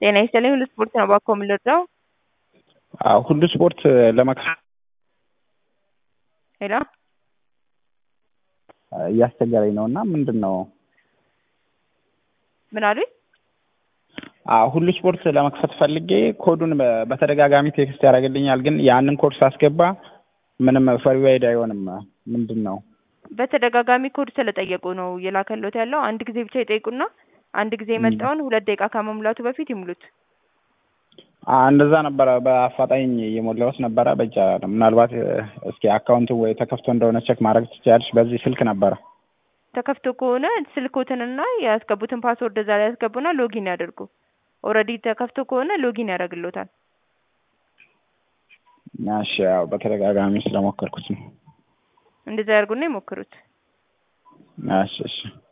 ጤና ይስጥልኝ ሁሉ ስፖርት ነው እባክዎ የምንረዳው? አዎ ሁሉ ስፖርት ለመክፈት ሄሎ እያስቸገረኝ ነው እና ምንድን ነው ምን አሉኝ? አዎ ሁሉ ስፖርት ለመክፈት ፈልጌ ኮዱን በ- በተደጋጋሚ ቴክስት ያደርግልኛል ግን ያንን ኮድ ሳስገባ ምንም ቨሪፋይድ አይሆንም ምንድን ነው በተደጋጋሚ ኮድ ስለጠየቁ ነው እየላከሎት ያለው። አንድ ጊዜ ብቻ ይጠይቁና አንድ ጊዜ የመጣውን ሁለት ደቂቃ ከመሙላቱ በፊት ይሙሉት። አ እንደዛ ነበረ በአፋጣኝ እየሞላሁት ነበረ በእጅ አይደለም ምናልባት እ፣ እስኪ አካውንቱ ወይ ተከፍቶ እንደሆነ ቼክ ማድረግ ትችያለሽ በዚህ ስልክ ነበረ ተከፍቶ ከሆነ ስልኮትንና ያስገቡትን ፓስወርድ እዛ ላይ ያስገቡና ሎጊን ያደርጉ። ኦልሬዲ ተከፍቶ ከሆነ ሎጊን ያደርግሎታል። እሺ ያው በተደጋጋሚ ስለሞከርኩት ነው እንደዛ ያርጉና ይሞክሩት። እሺ እሺ